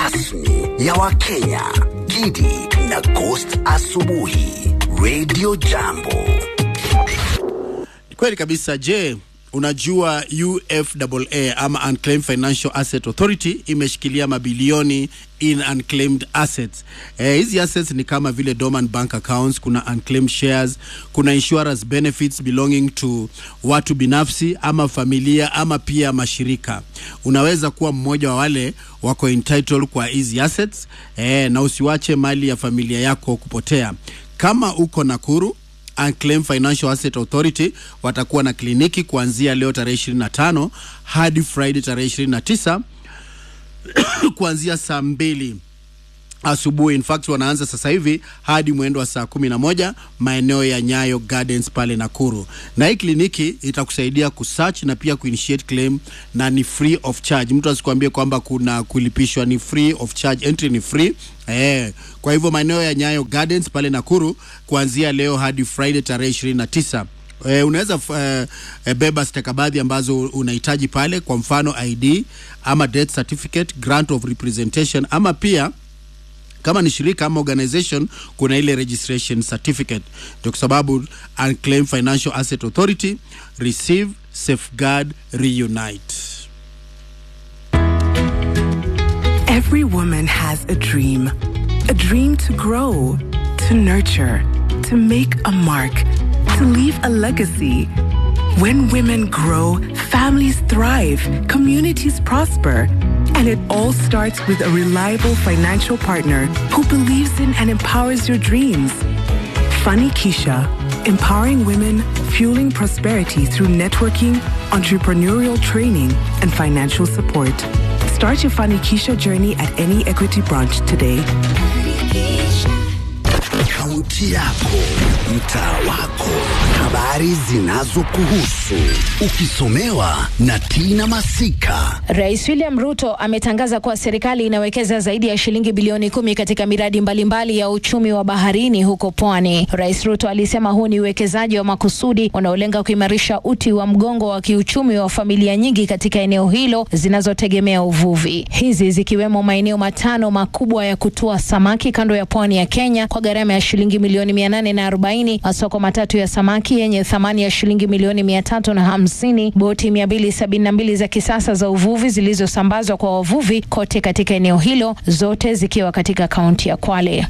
rasmi ya Wakenya, Gidi na Ghost Asubuhi, Radio Jambo. Kweli kabisa. Je, unajua UFAA ama Unclaimed Financial Asset Authority imeshikilia mabilioni in unclaimed assets. Eh, hizi assets ni kama vile dormant bank accounts, kuna unclaimed shares, kuna insurance benefits belonging to watu binafsi ama familia ama pia mashirika. Unaweza kuwa mmoja wa wale wako entitled kwa hizi assets eh, na usiwache mali ya familia yako kupotea. Kama uko Nakuru Unclaimed Financial Asset Authority watakuwa na kliniki kuanzia leo tarehe 25 hadi Friday tarehe 29 kuanzia saa mbili asubuhi. In fact wanaanza sasa hivi hadi mwendo wa saa kumi na moja maeneo ya Nyayo Gardens pale Nakuru, na hii kliniki itakusaidia kusearch na pia kuinitiate claim na ni free of charge. Mtu asikwambie kwamba kuna kulipishwa, ni free of charge, entry ni free. Eh, kwa hivyo maeneo ya Nyayo Gardens pale Nakuru kuanzia leo hadi Friday tarehe 29 Eh, unaweza eh, eh, beba stakabadhi ambazo unahitaji pale, kwa mfano ID ama death certificate, grant of representation ama pia kama ni shirika ama organization kuna ile registration certificate. Ndio kwa sababu Unclaimed Financial Asset Authority receive, safeguard, reunite. Every woman has a dream. A dream to grow, to nurture, to make a mark, to leave a legacy. When women grow, families thrive, communities prosper. And it all starts with a reliable financial partner who believes in and empowers your dreams. Funny Keisha, empowering women, fueling prosperity through networking, entrepreneurial training, and financial support. Start your Funny Keisha journey at any Equity branch today. Kaunti yako, mtaa wako, habari zinazokuhusu, ukisomewa na Tina Masika. Rais William Ruto ametangaza kuwa serikali inawekeza zaidi ya shilingi bilioni kumi katika miradi mbalimbali ya uchumi wa baharini huko pwani. Rais Ruto alisema huu ni uwekezaji wa makusudi unaolenga kuimarisha uti wa mgongo wa kiuchumi wa familia nyingi katika eneo hilo zinazotegemea uvuvi, hizi zikiwemo maeneo matano makubwa ya kutua samaki kando ya pwani ya Kenya kwa gharama ya shilingi milioni mia nane na arobaini, masoko matatu ya samaki yenye thamani ya shilingi milioni mia tatu na hamsini, boti mia mbili sabini na mbili za kisasa za uvuvi zilizosambazwa kwa wavuvi kote katika eneo hilo, zote zikiwa katika kaunti ya Kwale.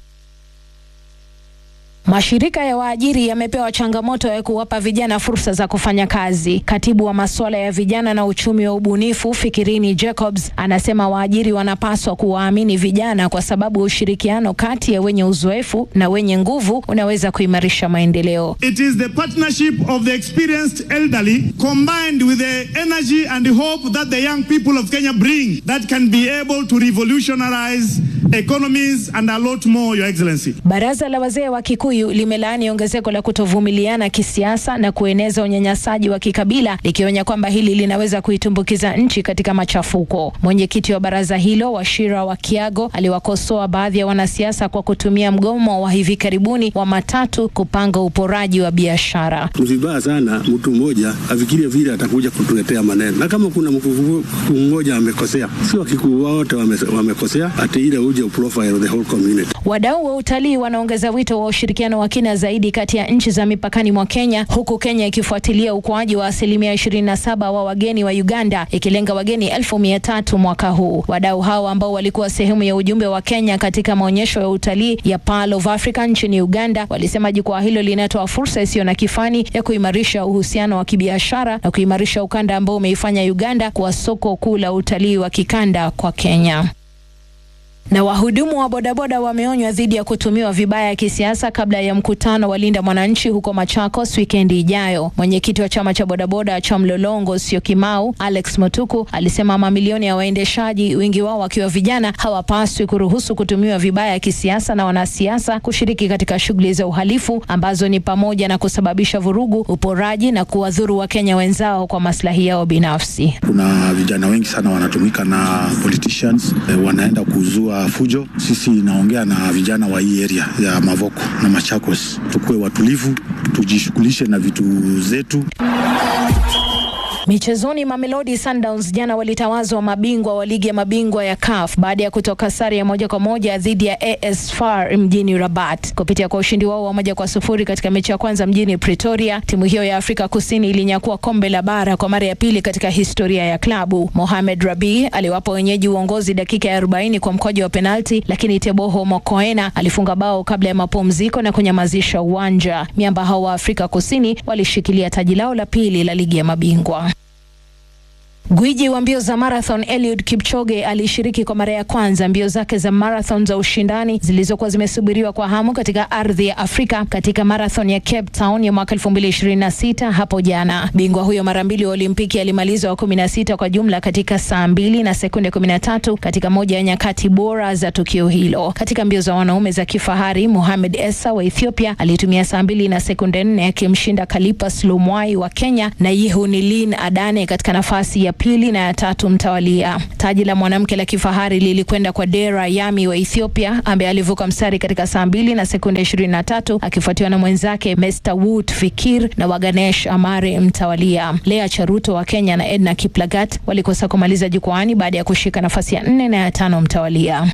Mashirika ya waajiri yamepewa changamoto ya kuwapa vijana fursa za kufanya kazi. Katibu wa masuala ya vijana na uchumi wa ubunifu Fikirini Jacobs anasema waajiri wanapaswa kuwaamini vijana kwa sababu ushirikiano kati ya wenye uzoefu na wenye nguvu unaweza kuimarisha maendeleo. It is the partnership of the experienced elderly combined with the energy and the hope that the young people of Kenya bring that can be able to revolutionize economies and a lot more, Your Excellency. Baraza la wazee wa Kikuyu limelaani ongezeko la kutovumiliana kisiasa na kueneza unyanyasaji wa kikabila likionya kwamba hili linaweza kuitumbukiza nchi katika machafuko. Mwenyekiti wa baraza hilo Washira wa Kiago aliwakosoa baadhi ya wanasiasa kwa kutumia mgomo wa hivi karibuni wa matatu kupanga uporaji wa biashara. Ni vibaya sana mtu mmoja afikirie vile atakuja kutuletea maneno, na kama kuna mkuu mmoja amekosea, si wakikuu wote wame, wamekosea, ati ile uje uprofile the whole community. Wadau wa utalii wanaongeza wito wa ushirikiano wa kina zaidi kati ya nchi za mipakani mwa Kenya, huku Kenya ikifuatilia ukuaji wa asilimia 27 wa wageni wa Uganda, ikilenga wageni elfu mia tatu mwaka huu. Wadau hao ambao walikuwa sehemu ya ujumbe wa Kenya katika maonyesho ya utalii ya Pearl of Africa nchini Uganda walisema jukwaa hilo linatoa fursa isiyo na kifani ya kuimarisha uhusiano wa kibiashara na kuimarisha ukanda ambao umeifanya Uganda kuwa soko kuu la utalii wa kikanda kwa Kenya na wahudumu wa bodaboda wameonywa dhidi ya kutumiwa vibaya kisiasa kabla ya mkutano wa Linda Mwananchi huko Machakos wikendi ijayo. Mwenyekiti wa chama cha bodaboda cha Mlolongo Syokimau, Alex Mutuku, alisema mamilioni ya waendeshaji, wengi wao wakiwa vijana, hawapaswi kuruhusu kutumiwa vibaya kisiasa na wanasiasa kushiriki katika shughuli za uhalifu ambazo ni pamoja na kusababisha vurugu, uporaji na kuwadhuru Wakenya wenzao kwa maslahi yao binafsi. Kuna vijana wengi sana wanatumika na politicians eh, wanaenda kuzua fujo. Sisi naongea na vijana wa hii area ya Mavoko na Machakos, tukuwe watulivu, tujishughulishe na vitu zetu. Michezoni, Mamelodi Sundowns jana walitawazwa mabingwa wa ligi ya mabingwa ya CAF baada ya kutoka sare ya moja kwa moja dhidi ya AS FAR mjini Rabat. Kupitia kwa ushindi wao wa moja kwa sufuri katika mechi ya kwanza mjini Pretoria, timu hiyo ya Afrika Kusini ilinyakua kombe la bara kwa mara ya pili katika historia ya klabu. Mohamed Rabi aliwapa wenyeji uongozi dakika ya 40 kwa mkojo wa penalti, lakini Teboho Mokoena alifunga bao kabla ya mapumziko na kunyamazisha uwanja. Miamba hao wa Afrika Kusini walishikilia taji lao la pili la ligi ya mabingwa. Gwiji wa mbio za marathon Eliud Kipchoge alishiriki kwa mara ya kwanza mbio zake za marathon za ushindani zilizokuwa zimesubiriwa kwa hamu katika ardhi ya Afrika katika marathon ya Cape Town ya mwaka 2026 hapo jana. Bingwa huyo mara mbili wa Olimpiki alimaliza wa 16 kwa jumla katika saa mbili na sekunde 13 katika moja ya nyakati bora za tukio hilo. Katika mbio za wanaume za kifahari, Mohamed Essa wa Ethiopia alitumia saa mbili na sekunde 4 akimshinda Kalipas Lumwai wa Kenya na Yihunilin Adane katika nafasi ya pili na ya tatu mtawalia. Taji la mwanamke la kifahari lilikwenda kwa Dera Yami wa Ethiopia ambaye alivuka mstari katika saa mbili na sekunde 23 akifuatiwa na mwenzake Mr Wood Fikir na Waganesh Amare mtawalia. Lea Charuto wa Kenya na Edna Kiplagat walikosa kumaliza jukwaani baada ya kushika nafasi ya nne na ya tano mtawalia.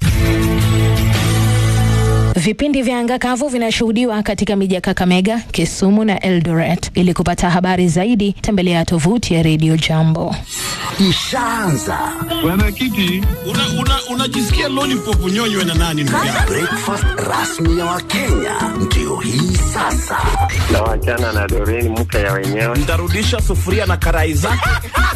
Vipindi vya anga kavu vinashuhudiwa katika miji ya Kakamega, Kisumu na Eldoret. Ili kupata habari zaidi, tembelea tovuti ya Radio Jambo. Ishaanza Bwana Kiti, unajisikia una, una lollipop unyonywe na nani ndugu yangu? breakfast rasmi ya Wakenya ndio hii sasa. na wachana na Doreen mke ya wenyewe. Ntarudisha sufuria na karai zake.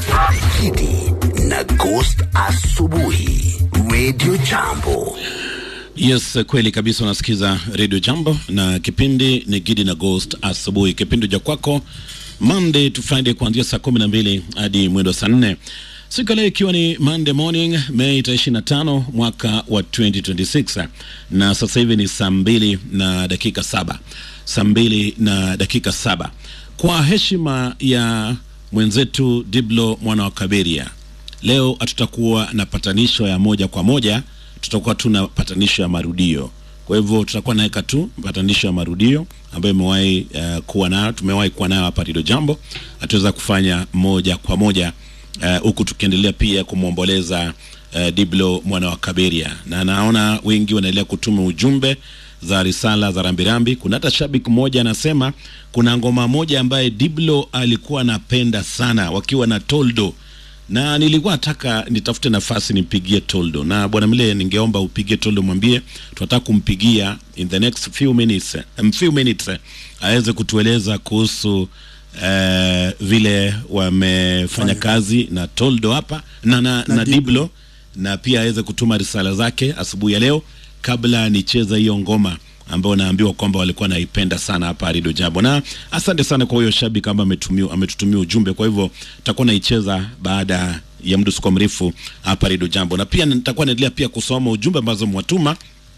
Kidi na Ghost asubuhi, Radio Jambo. Yes, kweli kabisa. Unasikiza Radio Jambo na kipindi ni Gidi na Ghost asubuhi, kipindi cha kwako Monday to Friday kuanzia saa kumi na mbili hadi mwendo saa nne siku ya leo ikiwa ni Monday morning Mei tarehe ishirini na tano mwaka wa 2026 na sasa hivi ni saa mbili na dakika saba saa mbili na dakika saba kwa heshima ya mwenzetu Diblo mwana wa Kaberia, leo hatutakuwa na patanisho ya moja kwa moja tutakuwa tuna patanisho ya marudio. Kwa hivyo tutakuwa naweka tu patanisho ya marudio ambayo imewahi uh, kuwa nayo, tumewahi kuwa nayo hapa Radio Jambo, hatuweza kufanya moja kwa moja huku uh, tukiendelea pia kumwomboleza uh, Diblo mwana wa Kaberia, na naona wengi wanaendelea kutuma ujumbe za risala za rambirambi. Kuna hata shabiki mmoja anasema kuna ngoma moja ambaye Diblo alikuwa anapenda sana wakiwa na Toldo na nilikuwa nataka nitafute nafasi nimpigie Toldo na bwana Mle, ningeomba upigie Toldo, mwambie tunataka kumpigia in the next few minutes, um, few minutes uh, aweze kutueleza kuhusu uh, vile wamefanya kazi na Toldo hapa na, na, na, na Diblo na pia aweze kutuma risala zake asubuhi ya leo kabla nicheza hiyo ngoma ambao naambiwa kwamba walikuwa naipenda sana hapa Radio Jambo, na asante sana kwa huyo shabiki ambaye ametumia ametutumia ujumbe. Kwa hivyo nitakuwa naicheza baada ya muda usikuwa mrefu hapa Radio Jambo, na pia nitakuwa naendelea pia kusoma ujumbe ambazo mwatuma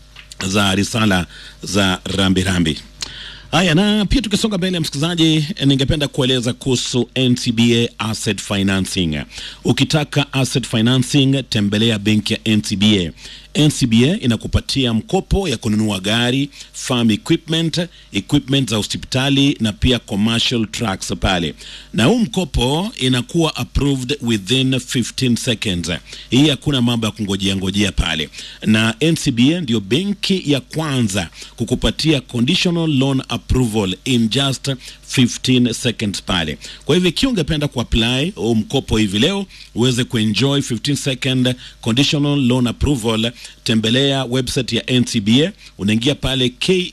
za risala za rambirambi rambi. Haya, na pia tukisonga mbele, msikilizaji, ningependa kueleza kuhusu NCBA Asset Financing. Ukitaka asset financing, tembelea benki ya NCBA. NCBA inakupatia mkopo ya kununua gari, farm equipment, equipment za hospitali na pia commercial trucks pale, na huu mkopo inakuwa approved within 15 seconds. Hii hakuna mambo ya kungojea ngojea pale, na NCBA ndio benki ya kwanza kukupatia conditional loan approval in just 15 seconds pale. Kwa hivyo ikiwa ungependa kuapply huu mkopo hivi leo uweze kuenjoy 15 second conditional loan approval, tembelea website ya NCBA, unaingia pale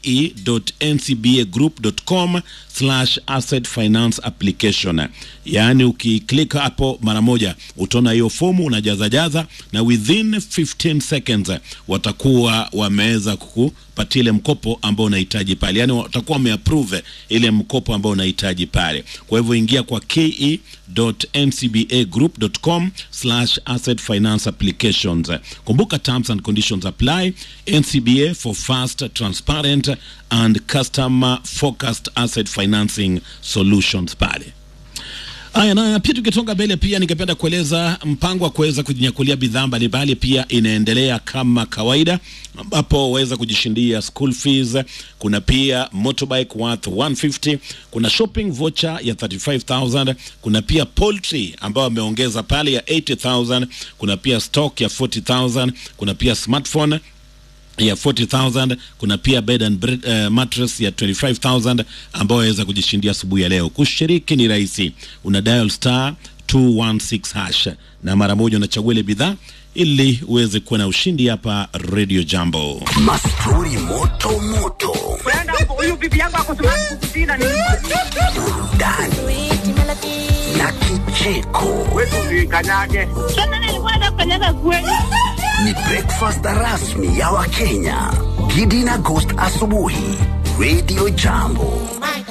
ke.ncbagroup.com slash asset finance application. Yaani ukiklik hapo mara moja utaona hiyo fomu unajazajaza, na within 15 seconds watakuwa wameweza kukupatia ile mkopo ambao unahitaji pale, yaani watakuwa wameapprove ile mkopo ambao unahitaji pale. Kwa hivyo ingia kwa ke.ncbagroup.com slash asset finance applications. Kumbuka terms and conditions apply. NCBA for fast, transparent and customer focused asset financing solutions pale. Aya, na pia tukisonga mbele, pia ningependa kueleza mpango wa kuweza kujinyakulia bidhaa mbalimbali pia inaendelea kama kawaida, ambapo waweza kujishindia school fees. Kuna pia motorbike worth 150, kuna shopping voucher ya 35000, kuna pia poultry ambayo wameongeza pale ya 80000, kuna pia stock ya 40000, kuna pia smartphone ya 40000 kuna pia bed and bread, uh, mattress ya 25000 ambayo waweza kujishindia asubuhi ya leo. Kushiriki ni rahisi, una dial star 216 hash na mara moja unachagua ile bidhaa ili uweze kuwa na ushindi hapa Radio Jambo. Mastori moto moto, huyu bibi yangu akusumakukutina ni burudani na kicheko. kanyage Sasa nilikuwa nafanyaga kweli. Ni breakfast rasmi ya Wakenya. Gidi na Ghost asubuhi, Radio Jambo.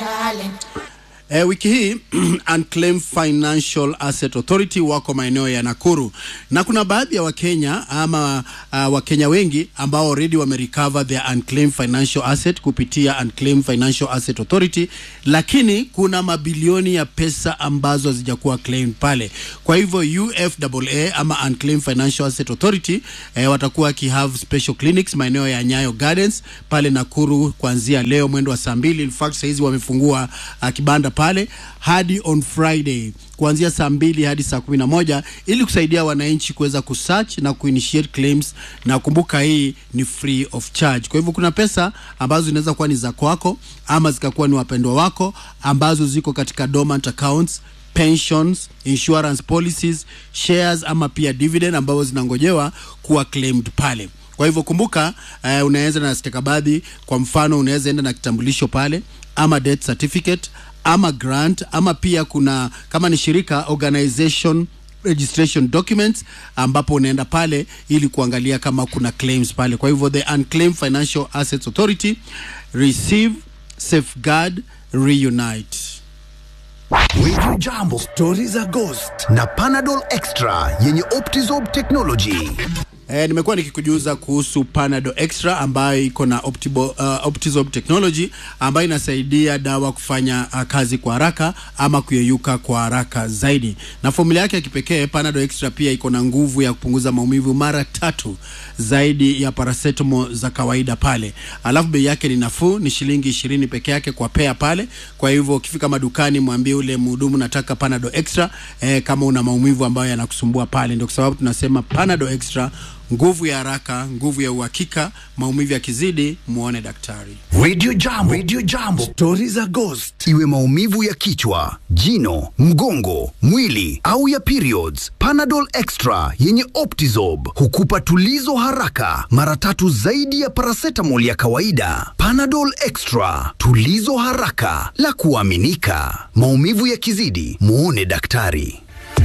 E, wiki hii Unclaimed Financial Asset Authority wako maeneo ya Nakuru na kuna baadhi ya Wakenya ama uh, Wakenya wengi ambao already wamerecover their unclaimed financial asset kupitia Unclaimed Financial Asset Authority, lakini kuna mabilioni ya pesa ambazo hazijakuwa claimed pale. Kwa hivyo UFAA ama Unclaimed Financial Asset Authority eh, watakuwa wakihave special clinics maeneo ya Nyayo Gardens pale Nakuru kuanzia leo mwendo wa saa mbili. In fact saizi wamefungua uh, kibanda pale hadi on Friday kuanzia saa mbili hadi saa kumi na moja ili kusaidia wananchi kuweza kusearch na kuinitiate claims, na kumbuka hii ni free of charge. Kwa hivyo kuna pesa ambazo zinaweza kuwa ni za kwako ama zikakuwa ni wapendwa wako ambazo ziko katika dormant accounts pensions, insurance policies, shares ama pia dividend ambazo zinangojewa kuwa claimed pale. Kwa hivyo kumbuka, uh, unaweza na stakabadhi. Kwa mfano, unaweza enda na kitambulisho pale ama death certificate ama grant ama pia kuna kama ni shirika organization registration documents ambapo unaenda pale ili kuangalia kama kuna claims pale. Kwa hivyo the Unclaimed Financial Assets Authority receive, safeguard, reunite. Radio Jambo, stori za Ghost na Panadol Extra yenye Optizob technology. Eh, nimekuwa nikikujuza kuhusu Panadol Extra ambayo iko na Optibo, uh, Optizob technology ambayo inasaidia dawa kufanya uh, kazi kwa haraka ama kuyeyuka kwa haraka zaidi. Na formula yake ya kipekee Panadol Extra pia iko na nguvu ya kupunguza maumivu mara tatu zaidi ya paracetamol za kawaida pale. Alafu bei yake ni nafuu, ni shilingi ishirini peke yake kwa pea pale. Kwa hivyo ukifika madukani, mwambie ule mhudumu nataka Panadol Extra eh, kama una maumivu ambayo yanakusumbua pale. Ndio kwa sababu tunasema Panadol Extra nguvu ya haraka, nguvu ya uhakika. Maumivu yakizidi, muone daktari. Radio Jambo, Radio Jambo, stori za Ghost, iwe maumivu ya kichwa, jino, mgongo, mwili au ya periods. Panadol Extra yenye Optizob hukupa tulizo haraka, mara tatu zaidi ya paracetamol ya kawaida. Panadol Extra, tulizo haraka la kuaminika. Maumivu yakizidi, muone daktari.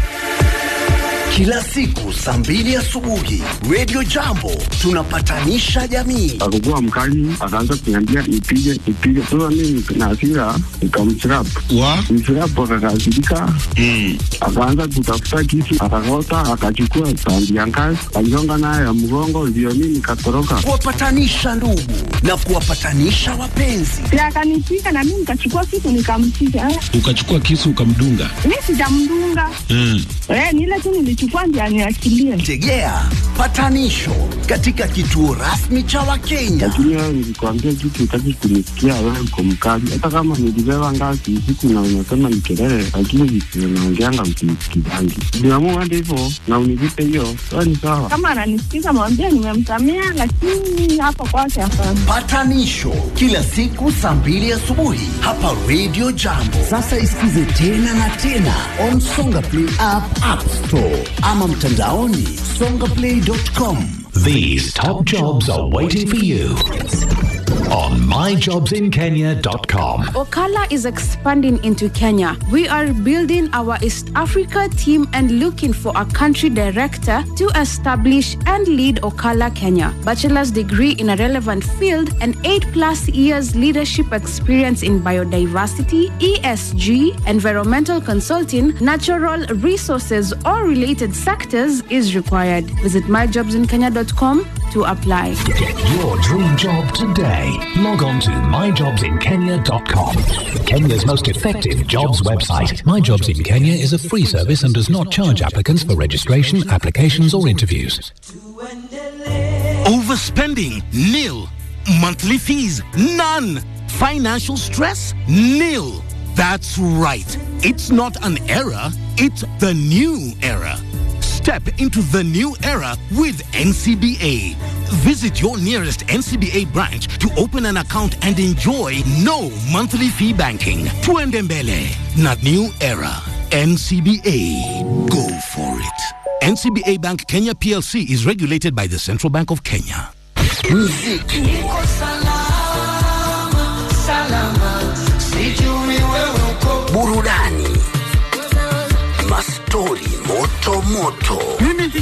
Kila siku saa mbili asubuhi Radio Jambo tunapatanisha jamii. Akakuwa mkali, akaanza kuniambia nipige nipige. Sasa mimi na hasira nikamchirap wa mchirap, akakasirika akaanza kutafuta kisu, akakota, akachukua sandi ya ngazi, aligonga nayo ya mgongo, ndio mimi nikatoroka. Kuwapatanisha ndugu na kuwapatanisha wapenzi. Akanipiga na mimi nikachukua kitu nikampiga. Eh, Ukachukua kisu ukamdunga. Mimi sijamdunga. Mm. Eh, ni ile tu nilichukua ndio aniachilie. Tegea patanisho katika kituo rasmi cha Wakenya. Lakini wewe nilikwambia kitu, utaki kunisikia. Wewe uko mkali, hata kama nilibeba ngazi usiku na unasema ni kelele, lakini visivyo naongeanga msinisikizangi. Niamua hadi hivyo na univipe hiyo, wewe ni sawa. Kama ananisikiza mwambie nimemsamea, lakini hapo kwake hapana. Patanisho kila siku saa mbili asubuhi hapa Radio Jambo. Sasa isikize tena na tena on Songa Play app, App Store ama mtandaoni songaplay.com. These top jobs are waiting for you on myjobsinkenya.com. Okala is expanding into Kenya. We are building our East Africa team and looking for a country director to establish and lead Okala Kenya. Bachelor's degree in a relevant field and 8 plus years leadership experience in biodiversity, ESG, environmental consulting, natural resources or related sectors is required. Visit myjobsinkenya.com to apply. Get your dream job today. Log on to myjobsinkenya.com. Kenya's most effective jobs website. My Jobs in Kenya is a free service and does not charge applicants for registration, applications, or interviews. Overspending? Nil. Monthly fees? None. Financial stress? Nil. That's right. It's not an era, it's the new era. Step into the new era with NCBA. Visit your nearest NCBA branch to open an account and enjoy no monthly fee banking. Tuendembele, not new era. NCBA. Go for it. NCBA Bank Kenya PLC is regulated by the Central Bank of Kenya. Muziki. Niko salama, salama, sijui wewe uko Burudani. Mastori moto moto.